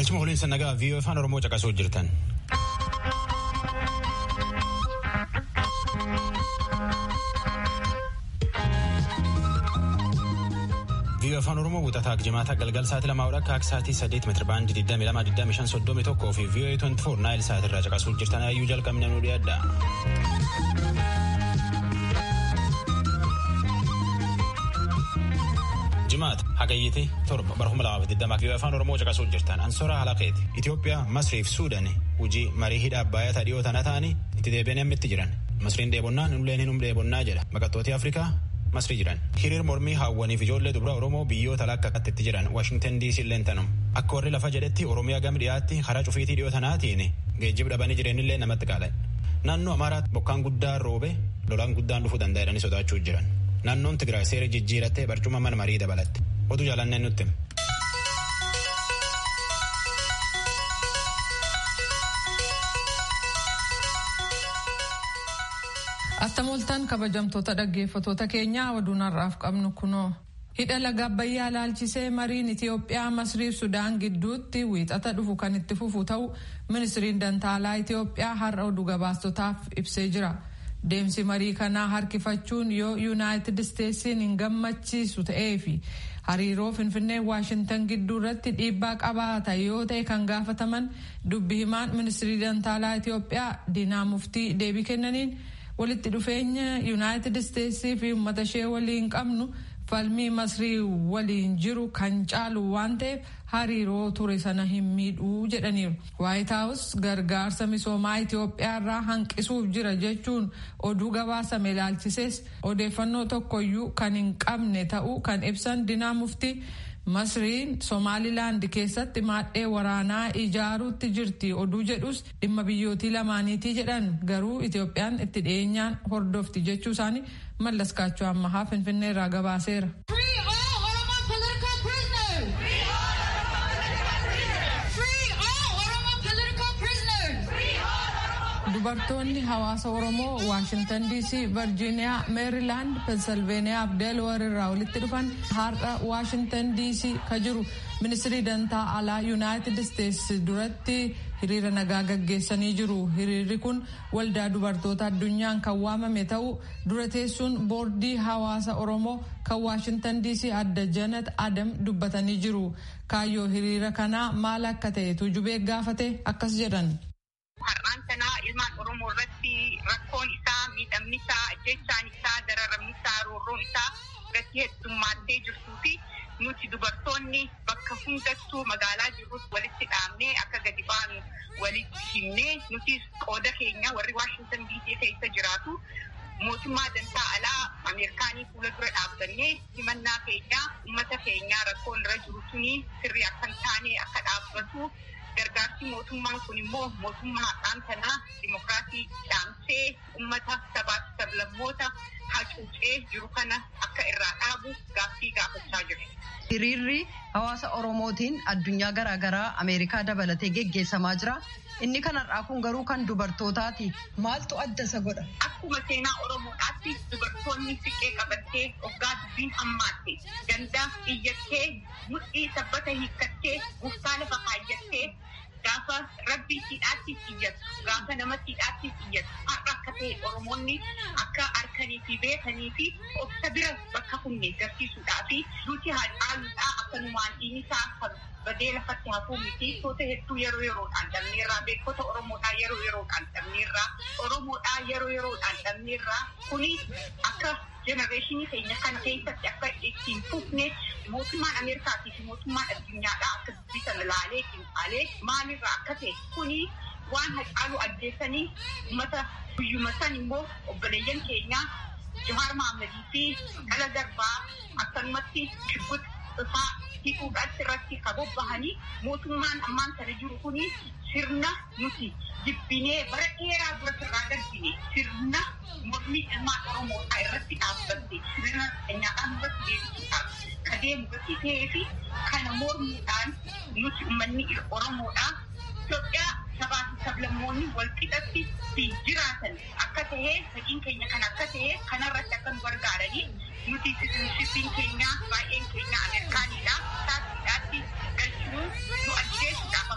Galchuma waliin nagaa viiyoo afaan Oromoo caqasuu jirtan. viiyoo afaan Oromoo wuxataa jimaata galgal sa'aatii lamaa akka sa'aatii saddeet meetira baandii 22,25,31 fi viiyoo 24 naayil sa'aatii irraa caqasuu jirtan ayyuu jalqabne nu dhiyaadha. jimaata hagayyite torba bara kuma lamaaf digdama viiyoo afaan oromoo caqasuu jirtan ansoora halaqeeti itiyoophiyaa masriif suudani hojii marii hidha abbaayyaa dhiyoo tana ta'anii itti deebi'anii ammitti jiran masriin dheebonnaa nulleen hin dheebonnaa jedha maqaxxootii afrikaa masrii jiran hiriir mormii haawwaniif ijoollee dubra oromoo biyyoota lakka akkatti jiran waashingtan diisii illee tanum akka warri lafa jedhetti oromiyaa gam dhiyaatti karaa cufiitii dhiyoo tanaatiin geejjiba dhabanii jireenillee namatti qaala'e naannoo amaaraatti bokkaan guddaan roobe lolaan guddaan dhufuu danda'edhanii sodaachuu jiran. naannoon Tigraay seera jijjiirattee barcuma mana marii dabalatte oduu jaalanneen nutti. Attamoltaan kabajamtoota dhaggeeffatoota keenyaa oduun har'aaf qabnu kunoo. Hidha laga Abbayyaa laalchisee mariin Itiyoophiyaa Masriif Sudaan gidduutti wiixata dhufu kan itti fufu ta'u ministiriin dantaalaa Itiyoophiyaa har'a oduu gabaastotaaf ibsee jira. Deemsi marii kanaa harkifachuun yoo yuunaayitid isteetsiin hin gammachiisu ta'ee fi hariiroo finfinnee waashintan gidduu irratti dhiibbaa qabaata yoo ta'e kan gaafataman dubbi himaan ministirii dantaalaa Itiyoophiyaa Diinaa Muftii deebii kennaniin walitti dhufeenya yuunaayitid isteetsii fi uummata ishee waliin qabnu falmii masrii waliin jiru kan caalu waan ta'eef hariiroo ture sana hin miidhuu jedhaniiru. waayit haawus gargaarsa misoomaa Itiyoophiyaa irraa hanqisuuf jira jechuun oduu gabaasame ilaalchisees odeeffannoo tokkoyyuu kan hin qabne ta'uu kan ibsan dinaa muftii masriin somaalilaand keessatti maadhee waraanaa ijaaruutti jirti oduu jedhus dhimma biyyootii lamaaniitii jedhan garuu Itiyoophiyaan itti dhiyeenyaan hordofti jechuu isaanii mallas kaachoo ammahaa finfinnee irraa gabaaseera. dubartoonni hawaasa oromoo waashintan diisii virjiiniyaa meerilaand pensilveeniyaa fi deelawar irraa walitti dhufan har'a waashintan diisii ka jiru ministirii dantaa alaa yuunaayitid isteetsi duratti hiriira nagaa gaggeessanii jiru hiriirri kun waldaa dubartoota addunyaan kan waamame ta'uu dura teessuun boordii hawaasa oromoo kan waashintan diisii adda janat adam dubbatanii jiru kaayyoo hiriira kanaa maal akka ta'e tujubee gaafate akkas jedhan. Har'aan sanaa ilmaan Oromoo irratti rakkoon isaa, miidhamni isaa, ajjechaan isaa, dararamni isaa, roorroon isaa irratti heddummaatee jirtuu fi nuti dubartoonni bakka hundattuu magaalaa jirrus walitti dhaabnee akka gadi baanu walitti himnee nuti qooda keenya warri Waashintan diisii keessa jiraatu mootummaa dantaa alaa Ameerikaanii fuula dura dhaabbannee himannaa keenya uummata keenya rakkoon irra jiru suni sirrii akka hin taane akka dhaabbatu gargaarsi mootummaan kun immoo mootummaa har'aan kanaa dimokiraasii dhaamsee uummata sabaaf sablammoota hacuucee jiru kana akka irraa dhaabu gaaffii gaafachaa jiru. Hiriirri hawaasa Oromootiin addunyaa garaagaraa Ameerikaa dabalatee geggeessamaa jira. Inni kan har'aa kun garuu kan dubartootaati. Maaltu adda isa godha? Akkuma seenaa Oromoodhaatti dubartoonni siqee qabattee waggaa dubbiin hammaatte ganda iyyattee mudhii sabbata hiikkattee guftaa lafa kaayyattee gaafa rabbii siidhaatti iyyatu gaafa namatti hidhaatti iyyatu har'a akka ta'e Oromoonni akka harkanii fi beekanii fi obsa bira bakka kunne garsiisuudhaa fi duuti haadhaaluudhaa akkanumaan dhiinisaa kan badee lafatti hafuu miti toota hedduu yeroo yeroodhaan dhabneerraa beekota Oromoodhaa yeroo yeroodhaan dhabneerraa Oromoodhaa yeroo yeroodhaan dhabneerraa kuni akka jenereeshinii keenya kana keessatti akka ittiin fufne mootummaan Ameerikaatii fi mootummaan addunyaadhaa akka dubbii sana ilaalee qinxaalee maalirraa akka ta'e kuni waan hacaaluu ajjeessanii uummata guyyuma san immoo obboleeyyan keenyaa Jawaar Maammadii fi dhala darbaa akkanumatti shibbuta dhufaa hidhuudhaatti irratti kan bobbahanii mootummaan ammaan kana jiru kuni sirna nuti jibbinee bara dheeraa dura sirraa darbine sirna mormii ilmaan Oromoodhaa irratti dhaabbatte sirna keenyaadhaan irratti deebisuudhaaf kan deemu gatii ta'ee fi kana mormuudhaan nuti uummanni Oromoodhaa Itoophiyaa sabaa fi sablammoonni wal qixatti fi jiraatan akka ta'e fedhiin keenya kan akka ta'e kanarratti akka nu gargaaranii nuti siitizinshippiin keenya baay'een keenya Ameerikaanidha. Taasisaatti galchuun nu ajjeesuudhaaf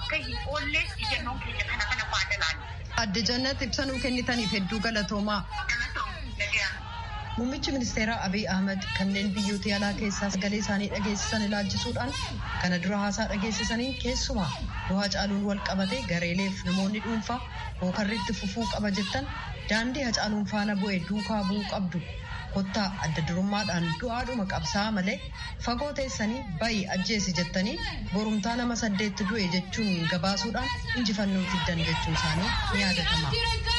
akka hin oollee ijjannoon keenya kana kana faadalaan. Adde Jannat ibsa nuu kennitaniif hedduu galatoomaa. Muummichi ministeeraa Abiy Ahmed kanneen biyyoota alaa keessaa sagalee isaanii dhageessisan ilaalchisuudhaan kana dura haasaa dhageessisaniin keessumaa du'aa caaluun wal qabate gareeleef namoonni dhuunfaa hookarriitti fufuu qaba jettan daandii hacaaluun faana bu'e duukaa bu'uu qabdu. Kottaa adda durummaadhaan du'aadhuma qabsaa malee fagoo teessanii bayi ajjeesi jettanii borumtaa nama saddeetti du'e jechuun gabaasuudhaan injifannoo fiddan jechuun isaanii ni yaadatama.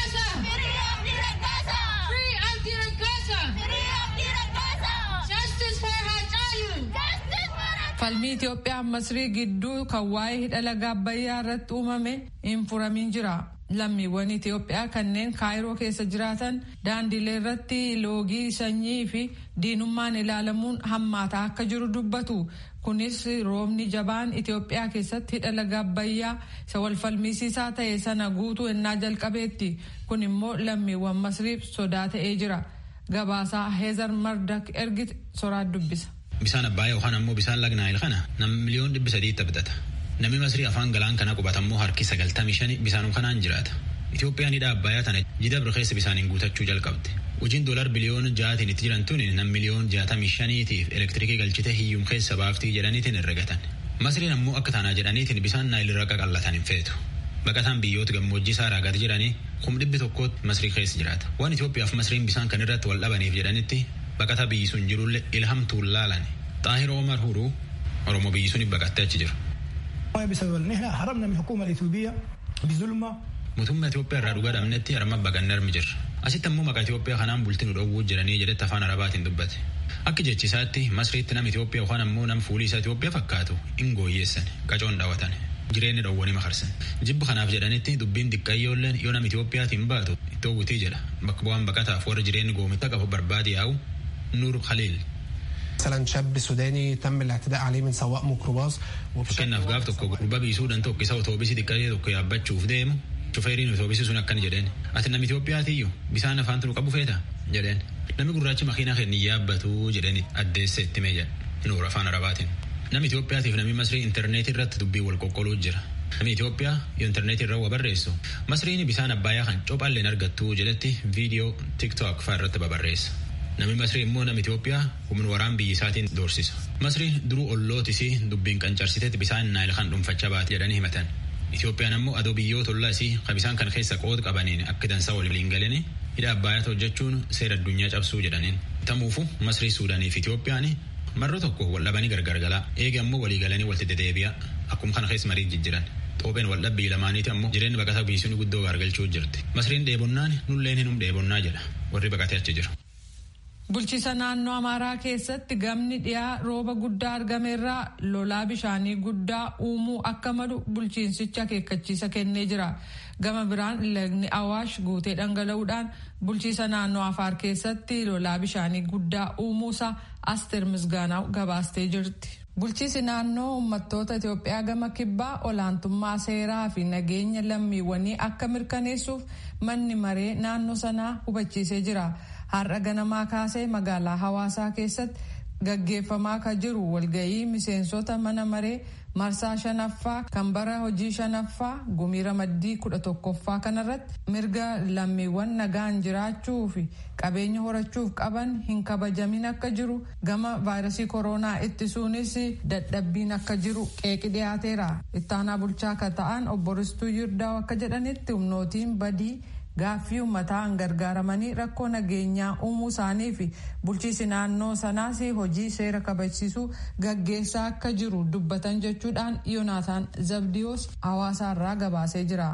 falmii Itoophiyaa Masrii gidduu kan waa'ee hidha laga Abbayyaa irratti uumame hin furamin jira. Lammiiwwan Itoophiyaa kanneen kaayiroo keessa jiraatan daandilee irratti loogii sanyii fi diinummaan ilaalamuun hammaataa akka jiru dubbatu. Kunis roobni jabaan Itoophiyaa keessatti hidha laga Abbayyaa isa wal falmisiisaa ta'e sana guutuu ennaa jalqabeetti. Kun immoo lammiiwwan Masriif sodaa ta'ee jira. Gabaasaa Heezar Mardak ergite soraat dubbisa. Bisaan Abbayyaa yookaan ammoo bisaan lagna Naayil kana nam miliyoon dhibbi sadiitti bitata. Namni Masrii afaan galaan kana qubatammoo harki sagaltamii shani bisaanuma kanaan jiraata. Itoophiyaan hidha Abbayyaa tana jida birkeessa bisaaniin guutachuu jalqabde. Hojiin doolar biliyoon ja'aatiin itti jiran tuni nam miliyoon jaatamii shaniitiif elektirikii galchite hiyyum keessa baaftii jedhaniitiin herregatan. Masriin ammoo akka taanaa jedhaniitiin bisaan Naayil irra qaqallatan hin feetu. Baqataan biyyoota gammoojjii saaraa gad jedhanii kum dhibbi tokkootti Masrii keessa jiraata. Waan Itoophiyaaf Masriin bisaan kan irratti wal dhabaniif jedhanitti baqata biyyi sun jirullee ilhamtuun laalan. Xaahir Omar Huruu Oromoo biyyi sun baqattee achi jiru. بسبب ان احنا هربنا من الحكومه الاثيوبيه بظلمه Mootummaa Itoophiyaa irraa dhugaa dhabnetti harma baqannee armi jirra. Asitti ammoo maqaa Itoophiyaa kanaan bultii nu dhowwuu jedhanii jedhetti afaan Arabaatiin dubbate. Akka jechisaatti Masriitti nama Itoophiyaa yookaan ammoo nama fuulii isaa Itoophiyaa fakkaatu hin gooyyeessan qacoon dhaawatan. Jireenya dhowwanii makarsan. Jibba kanaaf jedhanitti dubbiin xiqqayyoolleen yoo nama Itoophiyaatiin baatu ittoo wutii jedha. Bakka bu'aan baqataaf warra jireenyi goomitta qabu barbaade yaa'u Nuur Khaliil. مثلا شاب سوداني تم الاعتداء عليه من سواق ميكروباص Fakkeenyaaf gaaf tokko gurbaa biisuudhaan tokko isa otoobisii xiqqaa tokko yaabbachuuf deemu shufeeriin otoobisii sun akkana jedheen ati namni Itoophiyaatiyyuu bisaan afaan turu qabu feeta jedheen namni gurraachi makiinaa keenya yaabbatu jedheen addeessa itti mee jedhe nuur afaan arabaatiin namni Itoophiyaatiif namni masrii intarneetii irratti dubbii wal qoqqoluu jira. Namni Itoophiyaa yoo intarneetii irra waa barreessu masriin bisaan abbayyaa kan cophaalleen argattu jedhetti viidiyoo tiktook fa'aa irratti babarreessa. Namni Masrii immoo nama Itoophiyaa humna waraan biyya isaatiin doorsisa. Masriin duruu ollootisii dubbiin qancarsiteetti bisaan naayil kan dhuunfachaa baate jedhanii himatan. Itoophiyaan ammoo adoo biyyoota ollaa isii kan bisaan kana keessa qooda qabaniin akka dansaa waliin galanii hidha abbayyaata hojjechuun seera addunyaa cabsuu jedhaniin. Tamuufu Masrii Suudaanii fi Itoophiyaan marroo tokko wal dhabanii gargar galaa eega ammoo walii galanii walitti dedeebi'a akkuma kana keessa marii jijjiran. Xoopheen wal dhabbii lamaaniiti ammoo jireenya baqataa biyyi guddoo gargalchuu jirti. Masriin dheebonnaan nulleen hinum dheebonnaa jedha warri baqatee achi jiru. Bulchiisa naannoo Amaaraa keessatti gamni dhiyaa rooba guddaa argameerraa lolaa bishaanii guddaa uumuu akka malu bulchiinsicha akeekkachiisa kennee jira. Gama biraan lagni Awaash guutee dhangala'uudhaan bulchiisa naannoo Afaar keessatti lolaa bishaanii guddaa uumuusaa Asteer Misgaanaa gabaastee jirti. Bulchiisi naannoo uummattoota Itoophiyaa gama kibbaa olaantummaa seeraa fi nageenya lammiiwwanii akka mirkaneessuuf manni maree naannoo sanaa hubachiisee jira. Har'a ganamaa kaasee magaalaa hawaasaa keessatti gaggeeffamaa kan jiru walgayii miseensota mana maree marsaa shanaffaa kan bara hojii shanaffaa gumii ramaddii kudha tokkoffaa kanarratti mirga lammiiwwan nagaan jiraachuu fi qabeenya horachuuf qaban hin kabajamin akka jiru gama vaayirasii koronaa ittisuunis dadhabbiin akka jiru qeeqi dhiyaateera ittaanaa bulchaa akka ta'an obbo Ristuu Yirdaa'u akka jedhanitti humnootiin badii. Gaaffii uummataan gargaaramanii rakkoo nageenyaa uumuu isaanii fi bulchiisi naannoo sanaas hojii seera kabachiisuu gaggeessaa akka jiru dubbatan jechuudhaan Yoonaataan Zabdiyoos hawaasaarraa gabaasee jira.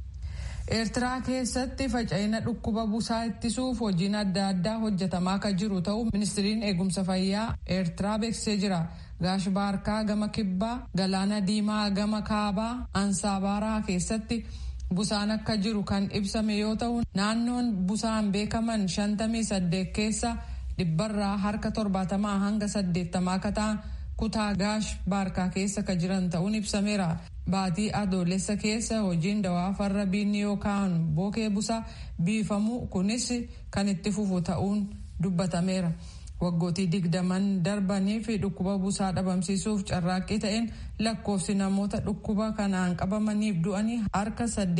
Eertiraa keessatti faca'ina dhukkuba busaa ittisuuf hojiin adda addaa hojjetamaa kan jiru ta'uu ministiriin eegumsa fayyaa Eertiraa beeksisee jira. Gaashbaarkaa gama kibbaa, Galaana Diimaa gama kaabaa, Ansaabaraa keessatti. Busaan akka jiru kan ibsame yoo ta'u naannoon busaan beekaman shantamii saddeet keessa dhibbarraa harka torbaatamaa hanga saddeettamaa akka ta'an kutaa gaash baarkaa keessa kan jiran ta'uun ibsameera. Baatii adoolessa keessa hojiin dawaa farra biinni yookaan bookee busaa biifamu kunis kan itti fufu ta'uun dubbatameera. waggootii digdaman darbanii fi dhukkuba busaa dhabamsiisuuf carraaqqii ta'een lakkoofsi namoota dhukkuba kanaan qabamaniif du'anii harka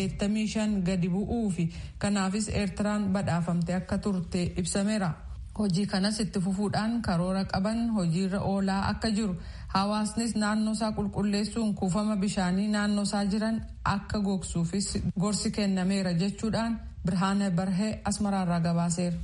85 gadi bu'uu fi kanaafis eertiraan badhaafamte akka turte ibsameera. hojii kanas itti fufuudhaan karoora qaban hojiirra oolaa akka jiru hawaasnis naannoo isaa qulqulleessuun kuufama bishaanii naannoo isaa jiran akka gogsuufis gorsi kennameera jechuudhaan birhaana barhee asmaraarraa gabaaseera.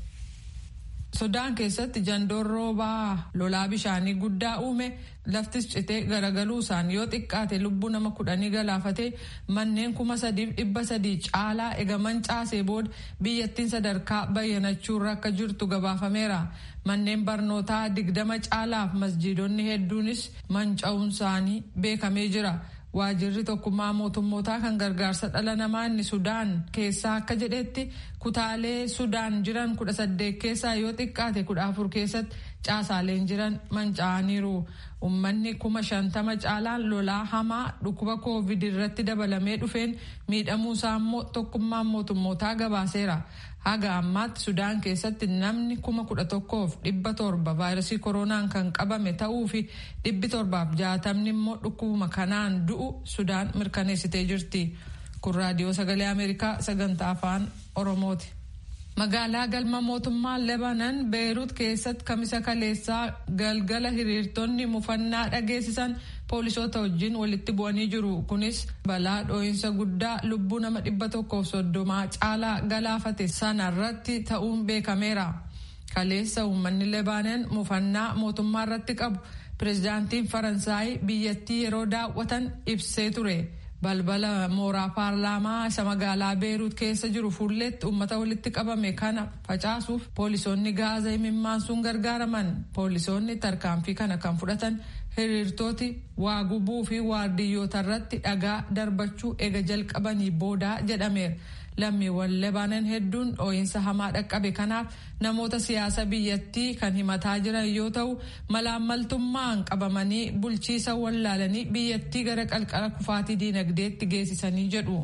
sudaan keessatti jandoon roobaa lolaa bishaanii guddaa uume laftis citee garagaluu isaan yoo xiqqaate lubbuu nama kudhanii galaafatee manneen kuma sadiif dhibba sadii caalaa egaman caasee booda biyyattiin sadarkaa bayyanachuurra akka jirtu gabaafameera manneen barnootaa digdama caalaaf masjiidonni hedduunis manca'uun isaanii beekamee jira. waajirri tokkummaa mootummootaa kan gargaarsa dhala namaa inni sudaan keessaa akka jedhetti kutaalee sudaan jiran kudha saddeet keessaa yoo xiqqaate kudha afur keessatti caasaaleen jiran manca'aniiru ummanni kuma shantama caalaan lolaa hamaa dhukkuba koovid irratti dabalamee dhufeen miidhamuu isaa immoo tokkummaan mootummootaa gabaaseera haga ammaatti sudaan keessatti namni kuma kudha tokkoof dhibba torba vaayirasii koronaan kan qabame ta'uu fi dhibbi torbaaf jaatamni immoo dhukkubuma kanaan du'u sudaan mirkaneessitee jirti kun raadiyoo sagalee ameerikaa sagantaa afaan oromooti. magaalaa galma mootummaa lebanan beerut keessatti kamisa kaleessaa galgala hiriirtonni mufannaa dhageessisan poolisoota wajjin walitti bu'anii jiru kunis balaa dhoo'insa guddaa lubbuu nama dhibba tokkoof soddomaa caalaa galaafate sanarratti ta'uun beekameera kaleessa uummanni lebaanan mufannaa mootummaa irratti qabu pirezidaantiin faransaay biyyattii yeroo daawwatan ibsee ture. balbala mooraa paarlaamaa isa magaalaa beeruut keessa jiru fuulleetti uummata walitti qabame kana facaasuuf poolisoonni gaaza imimmaansuun gargaaraman poolisoonni tarkaanfii kana kan fudhatan hiriirtooti waa gubuu fi waardiyyoota irratti dhagaa darbachuu ega jalqabanii boodaa jedhameera. lammiiwwan lebaanan hedduun dhoo'insa hamaa dhaqqabe kanaaf namoota siyaasa biyyattii kan himataa jiran yoo ta'u malaammaltummaan qabamanii bulchiisa wallaalanii biyyattii gara qalqala kufaatii diinagdeetti geessisanii jedhu.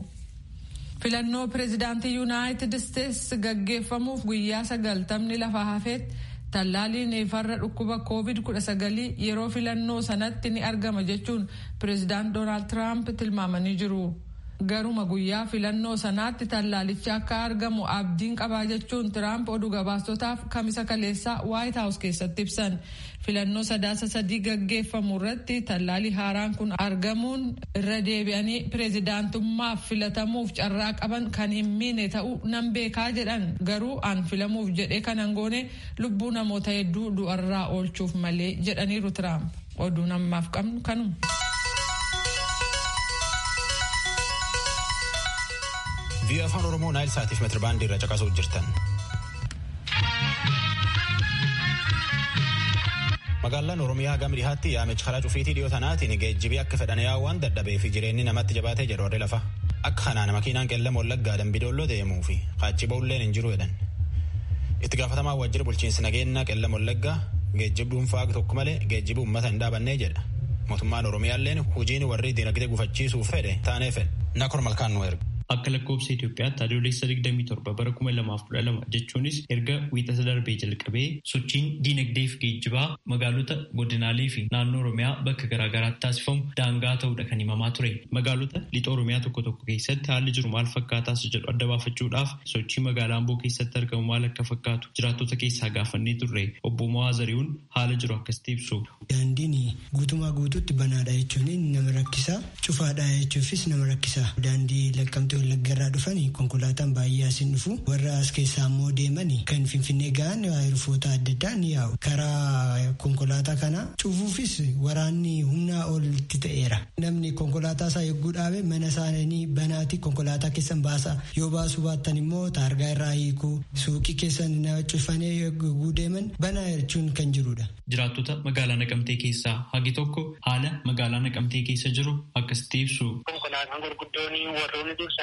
filannoo pireezidaantii yuunaayitid isteetsi gaggeeffamuuf guyyaa sagaltamni lafa hafeetti tallaaliin farra dhukkuba koovid 19 yeroo filannoo sanatti ni argama jechuun pireezidaant doonaald tiraamp tilmaamanii jiru. garuma guyyaa filannoo sanaatti tallaalichi akka argamu abdiin qabaa jechuun tiraamp oduu gabaastotaaf kamisa kaleessaa waayit haawus keessatti ibsan filannoo sadaasa sadii gaggeeffamu irratti tallaalii haaraan kun argamuun irra deebi'anii pireezidaantummaaf filatamuuf carraa qaban kan hin miine ta'uu nan beekaa jedhan garuu an filamuuf jedhee kanan goone lubbuu namoota hedduu du'arraa oolchuuf malee jedhaniiru tiraamp oduu namaaf qabnu kanuma. vii'oo afaan oromoo naayil saatiif meetira baandii irra caqasuuf jirtan. magaalaan oromiyaa gama dhihaatti yaamichi karaa cufiitii dhiyoo tanaatiin geejjibii akka fedhan yaawwan dadhabee fi jireenyi namatti jabaatee jedhu warri lafa akka kanaan makiinaan qeellama wallaggaa dambidoolloo deemuu fi qaachi ba'ulleen hin jiru jedhan. itti gaafatamaa waajjira bulchiinsi nageenya qeellama wallaggaa geejjiba dhuunfaa tokko malee geejjiba uummata hin dhaabannee jedha. mootummaan oromiyaalleen hojiin warri dinagdee gufachiisuuf fedhe taanee fedhe nakor malkaan nu erga. Akka lakkoobsa Itoophiyaatti adoolessa 27 bara 2012 jechuunis erga wiixata darbee jalqabee sochiin diinagdee fi geejjibaa magaalota godinaalee fi naannoo Oromiyaa bakka garaagaraatti taasifamu daangaa ta'uudha kan himamaa ture. Magaalota lixa Oromiyaa tokko tokko keessatti haalli jiru maal fakkaatas jedhu adda baafachuudhaaf sochii magaalaa Amboo keessatti argamu maal akka fakkaatu jiraattota keessaa gaafannee turre. Obbo Mawaa Zarihuun haala jiru akkasitti ibsu. Daandiin guutumaa guutuutti banaadha jechuun nama rakkisa. Cufaadha jechuufis nama rakkisa. Daandii laqqamtee wallaggarraa dhufanii konkolaataan baay'ee asiin dhufu warra as keessaa immoo deemanii kan finfinnee ga'an rufoota adda addaa ni yaa'u karaa konkolaataa kana cufuufis waraanni humnaa olitti ta'eera namni konkolaataa isaa yogguu dhaabe mana isaanii banaati konkolaataa keessan baasa yoo baasuu baattan immoo taargaa irraa hiikuu suuqii keessan cufanii yogguu deeman banaa jechuun kan jirudha. Jiraattota magaalaa Naqamtee keessaa hagi tokko haala magaalaa Naqamtee keessa jiru akkasitti ibsu. Konkolaataan gurguddoon warroonni dursan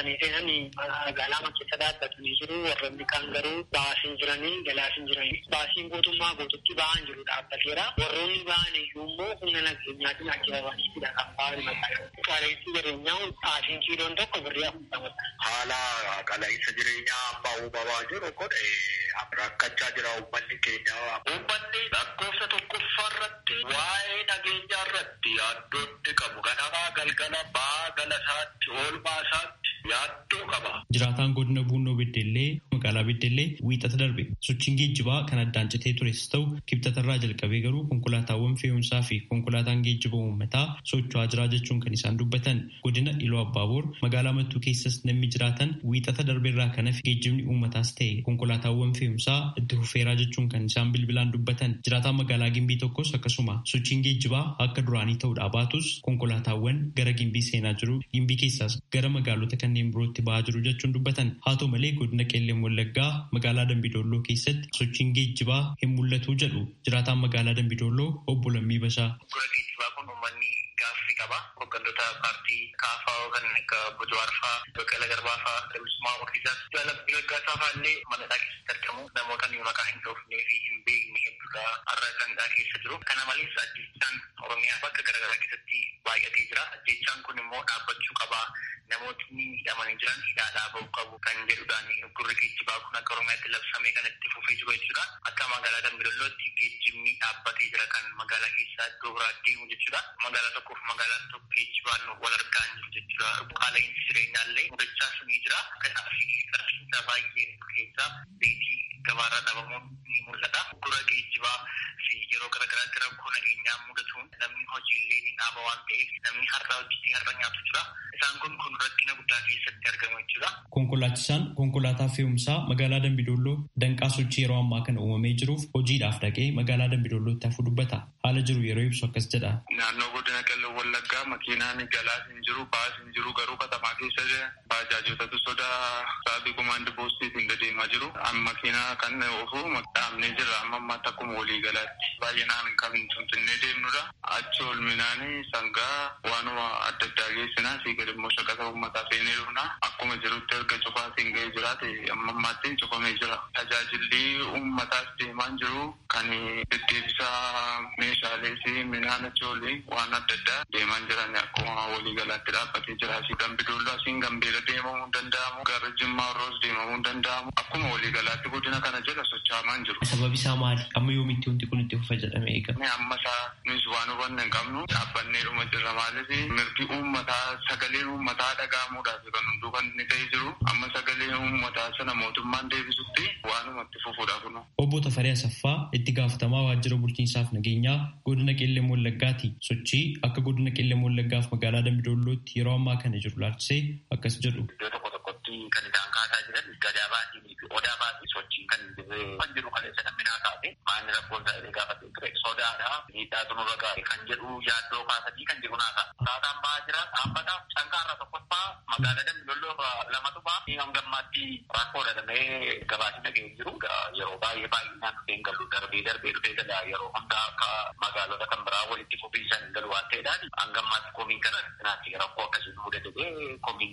isaanii seenanii magaalaa keessa dhaabbatanii jiru. Warroonni kaan garuu baasiin jiranii galaasin jiranii. Baasiin guutummaa guututti ba'aan jiru dhaabbateera. Warroonni ba'an iyyuu immoo humna nageenyaatiin ajjabamaniitidha kan ba'an magaalaa. Qaala'insi jireenyaa baasiin kiiloon tokko birrii afurtamadha. Haala qaala'insa jireenyaa amma uumamaa jiru kun rakkachaa jira uummanni keenya. Uummanni lakkoofsa tokkoffaa irratti waa'ee nageenyaa irratti yaaddoonni qabu. Ganamaa galgala ba'aa galasaatti oolmaa isaatti yaaddoo qaba. Jiraataan godina Buunoo Beddellee magaalaa Beddellee wiixata darbe sochiin geejjibaa kan addaan citee tures ta'u kibxatarraa jalqabee garuu konkolaataawwan fe'umsaa fi konkolaataan geejjiba uummataa socho'aa jiraa jechuun kan isaan dubbatan godina Iloo Abbaaboor magaalaa Mattuu keessas namni jiraatan wiixata darbeerraa kanaaf geejjibni uummataas ta'e konkolaataawwan fe'umsaa itti fufeeraa jechuun kan isaan bilbilaan dubbatan jiraataan magaalaa Gimbii tokkos akkasuma sochiin geejjibaa akka duraanii ta'uudhaa baatus konkolaataawwan gara Gimbii seenaa jiru Gimbii keessaas gara magaalota kanneen birootti ba'aa jiru jechuun dubbatan haa ta'u malee godina Qeelleen Wallaggaa magaalaa Dambidolloo keessatti sochiin geejjibaa hin mul'atu jedhu jiraataan magaalaa Dambidolloo obbo Lammii Bashaa. Gura geejjibaa kun uummanni gaaffii qaba. Hooggantoota paartii kaafaa kan akka Bojowaar fa'aa, Baqqala Garbaa fa'aa, Dabisummaa Murtiisaas, Jaalabbii Gaggaasaa fa'aa illee manadhaa keessatti argamu. Namoota maqaa hin dhoofnee fi hin beekne hedduudha har'a kanadhaa keessa jiru. Kana malees ajjechaan Oromiyaa bakka garaagaraa keessatti baay'atee jira. Ajjechaan kun immoo dhaabbachuu qaba. Namootni hidhamanii jiran hidhaadhaa bahuu qabu kan jedhudhaan gurri geejjibaa kun akka Oromiyaatti labsamee kan itti fufee jiru jechuudha. Akka magaalaa Dambidollootti geejjibni dhaabbatee jira kan magaalaa keessaa iddoo biraa deemu jechuudha. Magaalaa tokkoof magaalaan tokko geejjibaan wal argaa jiru jechuudha. Qaala'insi jireenyaallee mudachaas ni jira. Kanaafi qarshiinsa baay'ee keessaa beetii gabaarraa dhabamuun ni mul'ata. Gura geejjibaa fi yeroo garaagaraatti rakkoo nageenyaa mudatuun namni hojiillee ni dhaaba waan ta'eef namni har'a hojjetee har'a nyaatu jira. Isaan kun kun rakkina guddaa keessatti argamu jechuudha. Konkolaachisaan konkolaataa fe'umsaa magaalaa Dambidolloo danqaa sochii yeroo ammaa kana uumamee jiruuf hojiidhaaf dhaqee magaalaa Dambidollootti hafu dubbata. Haala jiru yeroo ibsu akkas jedha. Naannoo godina Qellem Wallaggaa makiinaan galaas hin jiru, baas hin jiru garuu katamaa keessa baajaajotatu sodaa saabii kumaandi poostiitiin deemaa jiru. Makiinaa kan ofu dhaabnee jira amma ammaatti akkuma walii galaatti. Baay'inaan kan finfinnee deemnudha. Achi olminaanii sangaa waanuma adda addaa geessinaa fi gadi immoo shaqata uummataa seenee dhufna. Akkuma jirutti erga cufaatiin ga'ee jiraate amma ammaatti cufamee jira. Tajaajilli uummataas deemaa jiru kan deddeebisaa meeshaalee fi midhaan achi olii waan adda addaa deemaa jiran akkuma walii galaatti dhaabbatee jira. Dambidolloo asiin gambeela deemamuu danda'amu. Gara Jimmaa Roos deemamuu danda'amu. Akkuma walii galaatti godina kana jala socho'amaa jiru. Sababi isaa maali? Amma yoomitti wanti kun itti fufa jedhamee eegama? Amma isaa nuti waan hubanne hin qabnu dhaabbannee dhuma jirra maaliif mirgi uummataa sagaleen uummataa dhaga'amuudhaaf kan hunduu kan inni ta'ee jiru amma sagaleen uummataa sana mootummaan deebisutti waanuma itti fufuudha kun. Obbo Tafaree Asaffaa itti gaafatamaa waajjira bulchiinsaaf nageenyaa godina Qeellee Wallaggaati. Sochii akka godina Qeellee Wallaggaaf magaalaa Dambidollootti yeroo ammaa kana jiru laalchisee akkas jedhu. Iddoo tokko tokkotti kan isaan kaasaa jiran gadaa baatii fi odaa baatii sochiin kan kan jiru kan isa namnaa kaase maanni rakkoon isaa illee gaafatee ture sodaadha miidhaa tunurra gaare kan jedhu yaaddoo kaasanii kan jedhu naasa. Saataan ba'aa jira dhaabbata cankaarra tokkoffaa magaalaa Dambidolloo lamatu ba'a. Ni hangammaatti rakkoo dhadhamee gabaasni dhaga'ee jiru yeroo baay'ee baay'inaan dhufee galu darbee darbee dhufee gala yeroo hunda akka magaalota kan biraa walitti fufiinsan hin galu waan ta'eedhaan hangammaatti komiin kana naatti rakkoo akkasii mudatee komiin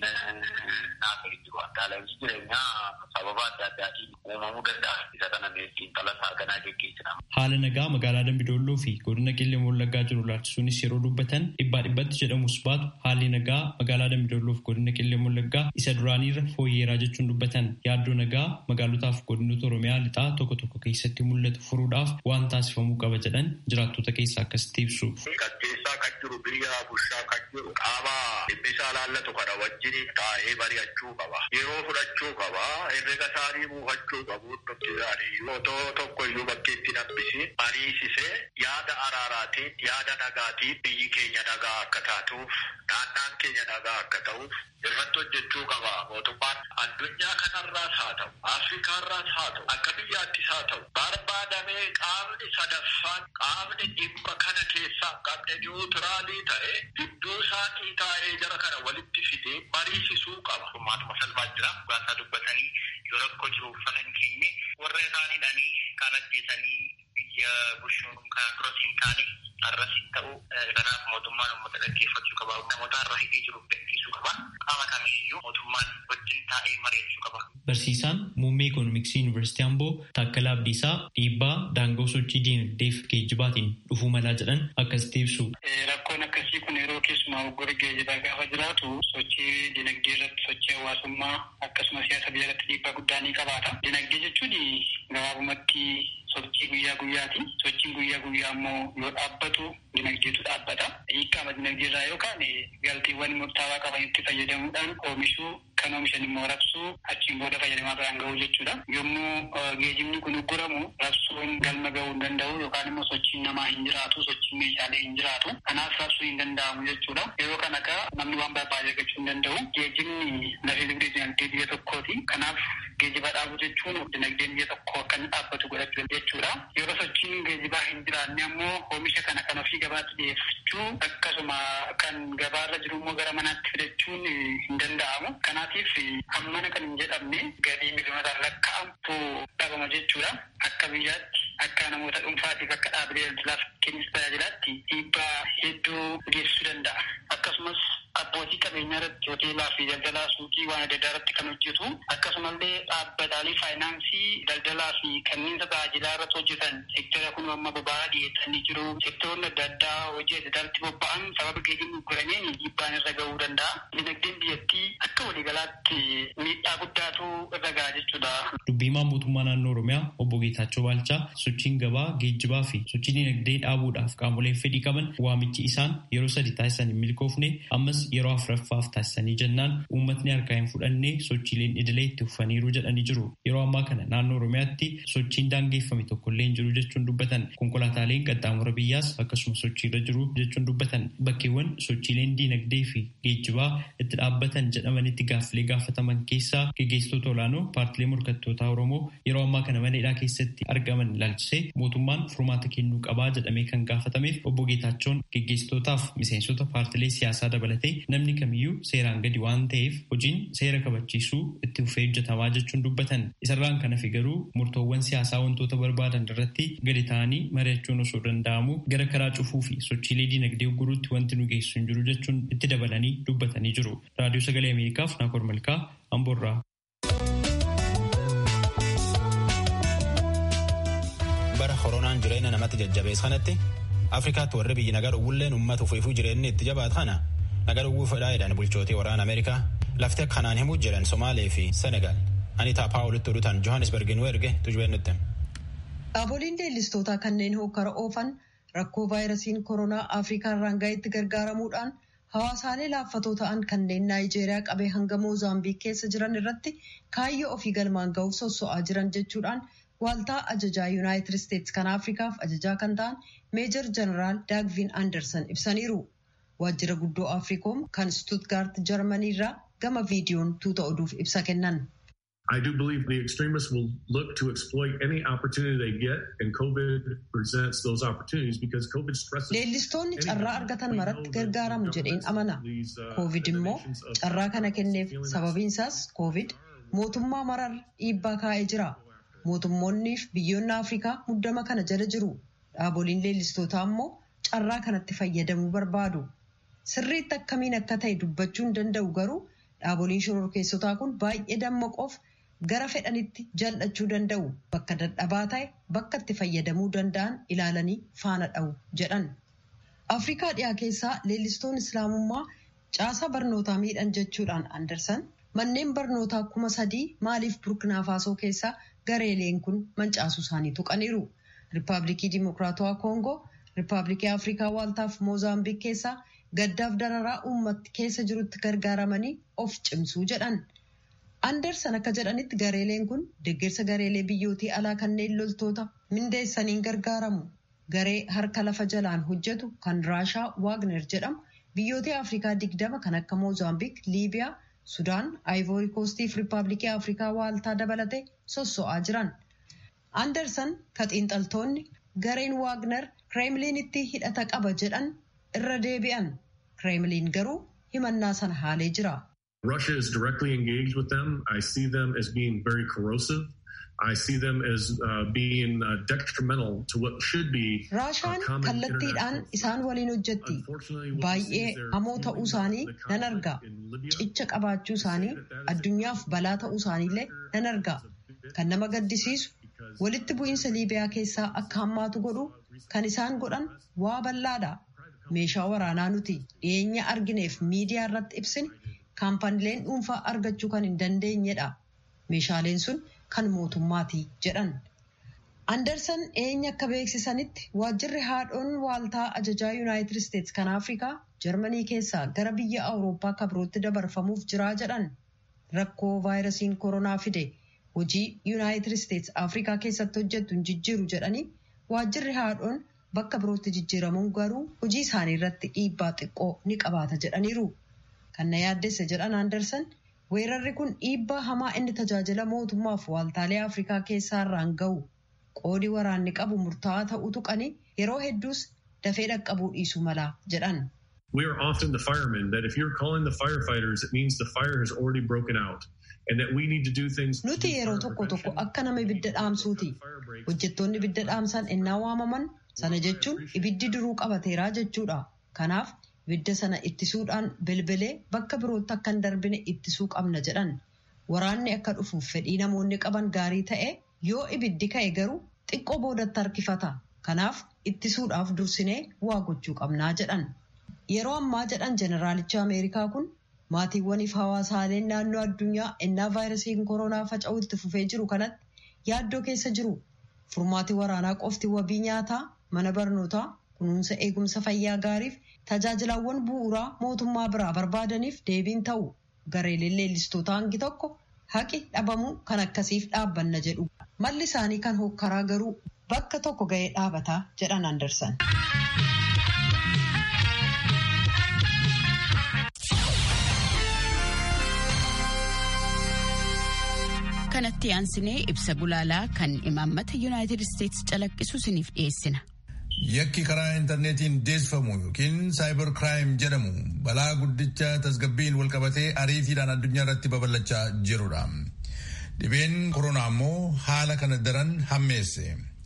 naasa hin jiru. Qaala'insi jireenyaa sababa adda addaatiin uumamuu danda'a. Isa kana meestiin talasaa ganaa geggeessinama. Haala nagaa magaalaa Dambidolloo fi godina Qeellee Wallaggaa jiru laalchisuunis yeroo dubbatan dhibbaa dhibbatti jedhamus baatu haalli nagaa magaalaa Dambidolloo fi godina Qeellee Wallaggaa isa duraaniirra fooyyeeraa jechuun dubbatan yaaddoo nagaa magaalotaaf godinoota Oromiyaa lixaa tokko tokko keessatti mul'atu furuudhaaf waan taasifamuu qaba jedhan jiraattota keessaa akkasitti ibsu. Qatteessaa kan jiru biyya bushaa kan jiru qaama dhimmisaa laallatu kana wajjin taa'ee mari'achuu qaba. Yeroo fudhachuu qaba. Herrega isaanii buufachuu qabu. Nuti isaanii otoo tokko iyyuu bakkeetti nabbisi mariisisee yaada araaraatiin yaada nagaatiin biyyi keenya nagaa akka taatuuf naannaan keenya nagaa akka ta'uuf irratti hojjechuu qaba. Mootummaan addunyaa kanarraas haa ta'u Afrikaarraas haa ta'u akka biyyaattis haa ta'u barbaadamee qaamni sadaffaan qaamni dhimma kana keessaa qabne niwuutiraalii ta'e gidduu isaanii taa'ee jara kana walitti fidee mariisisuu qaba. Maatuma salphaa jira. Gaasaa dubbatanii yoo rakkoo jiru uffata hin keenye warra isaaniidhaanii kaan ajjeesanii biyya bushuun kan duras hin taane har'as hin ta'u kanaaf mootummaan uummata dhaggeeffachuu qaba. Namoota har'a hidhee jiru gadhiisuu dhiyeessuu qaba. Qaama kamiiyyuu mootummaan wajjin taa'ee mari'achuu qaba. Barsiisaan muummee Ikoonomiksii Yuunivarsiitii Amboo Taakkalaa Abdiisaa dhiibbaa daangoo sochii diinagdee fi geejjibaatiin dhufuu malaa jedhan akkasitti ibsu. Rakkoon akkasii kun yeroo keessumaa hoggora geejjibaa gaafa jiraatu sochii dinagdee irratti sochii hawaasummaa akkasumas siyaasa biyya irratti dhiibbaa guddaa ni qabaata. Dinagdee jechuun gabaabumatti sochii guyyaa guyyaati. Sochiin guyyaa guyyaa immoo yoo dhaabbatu dinagdeetu dhaabbata. Hiikkaama dinagdee irraa yookaan galteewwan murtaawaa qaban itti fayyadamuudhaan oomishuu kan oomishan immoo rabsuu achiin booda fayyadamaa biraan gahuu jechuudha. Yommuu geejjibni kun ugguramu rabsuun galma gahuu hin danda'u yookaan immoo sochiin namaa hin jiraatu sochiin meeshaalee hin jiraatu. Kanaaf rabsuu hin danda'amu jechuudha. Yeroo kana kaa namni waan barbaade argachuu hin danda'u. Geejjibni lafee dugdee dinagdee biyya tokkooti. Kanaaf geejjiba dhaabuu jechuun dinagdeen biyya tokko akka inni dhaabbatu godhachuu jechuudha. Yeroo sochiin geejjibaa hin jiraanne ammoo oomisha kana kan ofii gabaatti dhiyeeffachuu akkasuma kan gabaarra jiru immoo gara manaatti fidachuun hin danda'amu. Kanaatiif hammana kan hin jedhamne galii miliyoonotaan lakkaa'amtu dhabama jechuudha. Akka biyyaatti akka namoota dhuunfaatiif akka dhaabbilee daldalaaf kennis tajaajilaatti dhiibbaa hedduu geessisuu danda'a. Akkasumas abbootii qabeenyaa irratti hoteelaa fi daldalaa suuqii waan adda addaa irratti kan hojjetu akkasumallee dhaabbataalee faayinaansii daldalaa fi kanneen tajaajilaa irratti hojjetan sektara kun amma boba'aa dhiyeessanii jiru sektaroonni adda addaa hojii adda addaatti bobba'an sababa geejjibni guraniin dhiibbaan irra gahuu danda'a. Dinagdeen biyyattii akka waliigalaatti miidhaa guddaatu irra gaha jechuudha. Dubbiimaan mootummaa naannoo Oromiyaa obbo Geetaachoo Baalchaa sochiin gabaa geejjibaa fi sochii dinagdee dhaabuudhaaf qaamoleen fedhii qaban waamichi isaan yeroo sadi taasisan hin milkoofne ammas yeroo afuraffaaf taasisanii jennaan uummatni harkaa hin fudhanne sochiileen idilee itti fufaniiru jedhanii jiru. Yeroo ammaa kana naannoo Oromiyaatti sochiin daangeffame tokkollee hin jiru jechuun dubbatan konkolaataaleen qaxxaamura biyyaas akkasuma sochiirra jiru jechuun dubbatan bakkeewwan sochiileen diinagdee fi geejjibaa itti dhaabbatan jedhamanitti gaaffilee gaafataman keessaa gaggeessitoota olaanoo paartilee morkattootaa Oromoo yeroo ammaa kana mana hidhaa keessatti argaman ilaalchisee mootummaan furmaata kennuu qabaa jedhamee kan gaafatameef obbo Geetaachoon gaggeessitootaaf miseensota paartilee siyaasaa dabalatee namni kamiyyuu seeraan gadi waan ta'eef hojiin seera kabachiisuu itti fufee hojjetamaa jechuun dubbatan isarraan kana fi garuu murtoowwan siyaasaa wantoota barbaadan irratti gadi ta'anii mari'achuun osoo danda'amu gara karaa cufuu fi sochiilee diinagdee guruutti wanti nu geessu hin jiru jechuun itti dabalanii dubbatanii jiru. Raadiyoo Sagalee Ameerikaaf Naakoor Malkaa Amboorraa. bara koronaan jireenya namatti jajjabees kanatti afrikaatti warri biyyi nagar uwwilleen uummata ufuufuu jireenyi itti jabaat kana nagar uwwuu fedhaa jedhan bulchootii waraana ameerikaa lafti akkanaan himuu jiran somaalee fi senegaal anitaa paawulitti oduutan johannesbergin erge tujubeen nutti. Dhaaboliin leellistootaa kanneen hokkara oofan rakkoo vaayirasiin koronaa afrikaa irraan gaheetti gargaaramuudhaan hawaasaalee laaffatoo ta'an kanneen naayijeeriyaa qabee hanga moozaambiik keessa jiran irratti kaayyoo ofii galmaan ga'uuf sosso'aa jiran jechuudhaan waaltaa ajajaa yuunaayitid isteetsi kan afrikaaf ajajaa kan ta'an meejor jeneraal daagvin anderson ibsaniiru waajjira guddoo afriikoom kan stuutgaart jarmanii irraa gama viidiyoon tuuta oduuf ibsa kennan. I do believe the extremists will look to exploit any opportunity they get, and COVID presents those opportunities because COVID stresses. Leellistoonni carraa argatan maratti gargaaramu jedheen amana. Covid immoo carraa kana kenneef sababiin isaas Covid mootummaa marar dhiibbaa kaa'ee jira. Mootummoonni fi biyyoonni Afrikaa muddama kana jala jiru. Dhaaboliin leellistootaa immoo carraa kanatti fayyadamuu barbaadu. Sirriitti akkamiin akka ta'e dubbachuu hin danda'u garuu dhaaboliin shororkeessotaa kun baay'ee dammaqoof gara fedhanitti jal'achuu danda'u. Bakka dadhabaa ta'e bakka itti fayyadamuu danda'an ilaalanii faana dha'u jedhan. Afrikaa dhiyaa keessaa leellistoon islaamummaa caasaa barnootaa miidhan jechuudhaan Andersan manneen barnootaa kuma sadii maaliif burkina faasoo keessaa gareeleen kun mancaasuu isaanii tuqaniiru. Riippaabilikii Dimokiraatawaa Koongoo, Riippaabilikii Afrikaa Waaltaaf Moozaambiik keessaa gaddaaf dararaa uummatti keessa jirutti gargaaramanii of cimsuu jedhan. Andersan akka jedhanitti gareeleen kun deeggarsa gareelee biyyootii alaa kanneen loltoota mindeessaniin gargaaramu. Garee harka lafa jalaan hojjetu kan Raashaa Waagner jedhamu biyyoota Afrikaa digdama kan akka Moozaambiik, Liibiyaa, Sudaan, Aayivoori Koostii fi Riippaabilikii Afrikaa Waaltaa dabalatee sosso'aa jiran. Andersan ka xiinxaltoonni gareen Waagner Kireemliinitti hidhata qaba jedhan irra deebi'an. Kireemliin garuu himannaa sana haalee jira. Russia is directly engaged with them. I see them as being very corrosive. I see them as uh, being uh, detrimental to what should be Raashaan kallattiidhaan isaan waliin hojjetti. Baay'ee hamoo ta'uu isaanii nan argaa. Cicha qabaachuu isaanii addunyaaf balaa ta'uu isaaniillee nan argaa. Kan nama gaddisiisu walitti bu'iinsa Liibiyaa keessaa akka hammaatu godhu kan isaan godhan waa bal'aadha. Meeshaa waraanaa nuti dhiyeenya argineef miidiyaa irratti ibsine kaampaniileen dhuunfaa argachuu kan hin dandeenyedha. Meeshaaleen sun kan mootummaati jedhan. Anderson dhiyeenya akka beeksisanitti waajjirri haadhoon waaltaa ajajaa Yuunaayitid Isteetsi kan Afrikaa Jarmanii keessaa gara biyya Awurooppaa kabirootti dabarfamuuf jiraa jedhan. Rakkoo vaayirasiin koronaa fide hojii Yuunaayitid Isteetsi Afrikaa keessatti hojjettu hin jijjiiru jedhanii waajjirri haadhoon bakka birootti jijjiiramuun garuu hojii isaanii irratti dhiibbaa xiqqoo ni qabaata jedhaniiru. Kan na yaaddesse jedhan Anderson weerarri kun dhiibbaa hamaa inni tajaajila mootummaaf waaltaalee Afrikaa keessaa irraan ga'u qoodi waraanni qabu murtaa'aa ta'uu tuqanii yeroo hedduus dafee dhaqqabuu dhiisuu mala jedhan. We are often the firemen that if you're calling the firefighters, it means the fire has already broken out. And that we need to do things. Nuti yeroo tokko tokko akka nama ibidda dhaamsuuti. Hojjettoonni ibidda dhaamsan ennaa waamaman sana jechuun ibiddi duruu qabateeraa jechuudha. Kanaaf ibidda sana ittisuudhaan bilbilee bakka birootti akka hin darbine ittisuu qabna jedhan. Waraanni akka dhufuuf fedhii namoonni qaban gaarii ta'e yoo ibiddi ka'e garuu xiqqoo boodatti harkifata. Kanaaf ittisuudhaaf dursinee waa gochuu qabnaa jedhan. Yeroo ammaa jedhan jeneraalichi Ameerikaa kun maatiiwwaniif hawaasaaleen naannoo addunyaa ennaa vaayirasiin koronaa faca'uu itti fufee jiru kanatti yaaddoo keessa jiru. Furmaati waraanaa qofti wabii nyaataa, mana barnootaa, kunuunsa eegumsa fayyaa gaariif tajaajilawwan bu'uuraa mootummaa biraa barbaadaniif deebiin ta'u gareeleen leellistoota hangi tokko haqi dhabamuu kan akkasiif dhaabbanna jedhu. Malli isaanii kan hokkaraa garuu bakka tokko ga'ee dhaabataa jedhan Andersan. kanatti aansinee ibsa gulaalaa kan imaammata yuunaayitid isteetsi calaqqisu isiniif dhiyeessina. Yakki karaa intarneetiin deessifamu yookiin saayibar kiraayim jedhamu balaa guddicha tasgabbiin walqabatee ariitiidhaan addunyaa irratti babal'achaa jirudha. Dhibeen koronaa immoo haala kana daran hammeesse.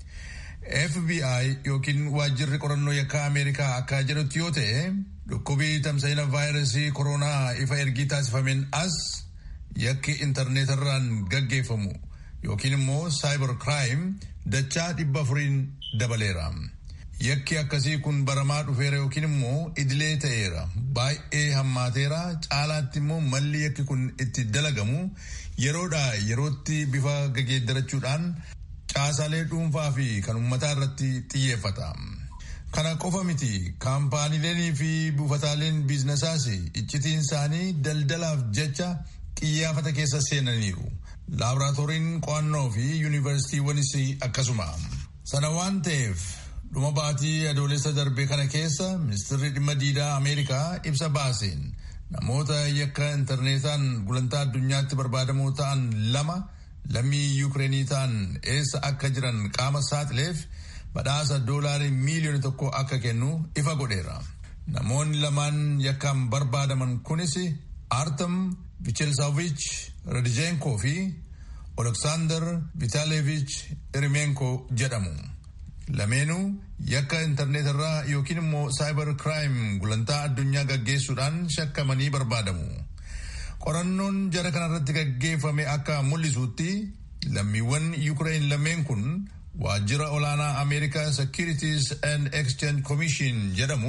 FBI yookiin waajjirri qorannoo yakkaa Ameerikaa akka jedhutti yoo ta'e dhukkubii tamsa'ina vaayirasii koronaa ifa ergii taasifameen as yakki intarneetarraan gaggeeffamu yookiin immoo saayibar kiraayim dachaa dhibba afuriin dabaleera. Yakki akkasii kun baramaa dhufeera yookiin immoo idilee ta'eera. Baay'ee hammaateera. Caalaatti immoo malli yakki kun itti dalagamu yeroodhaa yerootti bifa gageeddarachuudhaan caasaalee dhuunfaa fi kan uummataa irratti xiyyeeffata. Kana qofa miti kaampaaniileen fi buufataaleen biizinasaas iccitiin isaanii daldalaaf jecha xiyyaafata keessa seenaniiru. Laaboraatooriin qo'annoo fi yuunivarsiitiiwwanis akkasuma. Sana waan ta'eef dhuma baatii adoolessa darbe kana keessa ministeerri dhimma diidaa Ameerikaa ibsa baaseen namoota yakka intarneetaan gulantaa addunyaatti barbaadamoo ta'an lama lammii yuukireenii ta'an eessa akka jiran qaama saaxileef badhaasa doolaarii miiliyoona tokko akka kennu ifa godheera. Namoonni lamaan yakkaan barbaadaman kunis Artem Vichelsavich Radijenkoo fi Oleksaandar Vitaleevich Irimenko jedhamu. Lameenuu yakka intarneet irraa yookiin immoo saayibar kiraayim gulantaa addunyaa gaggeessuudhaan shakkamanii barbaadamu. Qorannoon jara kanarratti gaggeeffame akka mul'isutti lammiiwwan Yuukireen lameen kun waajjira olaanaa Ameerikaa Securities and Exchange Commission jedhamu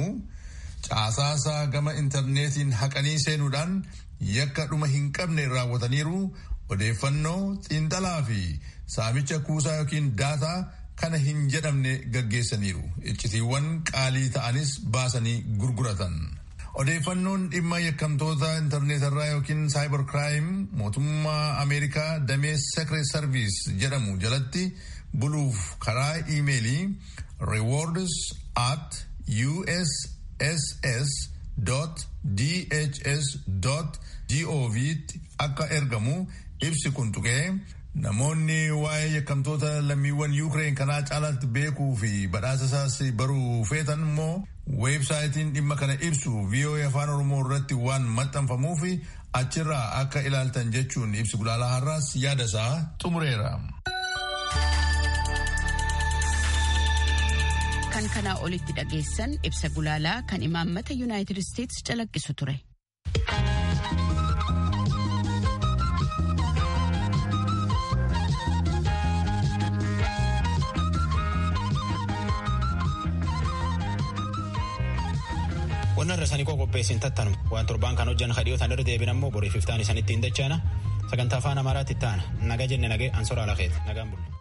caasaasaa gama intarneetiin haqanii seenuudhaan yakka dhuma hin qabne raawwataniiru odeeffannoo xiinxalaa fi saamicha kuusaa yookiin daataa kana hin jedhamne gaggeessaniiru iccitiiwwan qaalii ta'anis baasanii gurguratan. Odeeffannoon dhimma yakkamtoota intarneetarraa yookiin saayibar kiraayim mootummaa Ameerikaa damee Secret Service jedhamu jalatti buluuf karaa iimeelii rewards at uss.dhs.gov akka ergamu ibsi kun tuqee namoonni waa'ee yakkamtoota lammiiwwan yuukireen kanaa caalaatti beekuu fi badhaasa isaas baruu feetan immoo weebsaayitiin dhimma kana ibsu VOA afaan oromoo irratti waan maxxanfamuuf achirraa akka ilaaltan jechuun ibsi gulaalaa har'aas yaada isaa xumureera. kan kanaa olitti dhageessan ibsa gulaalaa kan imaammata yuunaayitid isteetsi calaqqisu ture. Wanna irra sanii qopheessin tattanu waan torbaan kan hojjan kadhiyootaan irra deebin ammoo boriif iftaan isanitti hin dachaana sagantaa afaan amaaraatti taana naga jenne nagee ansora alakeeti nagaan bulu.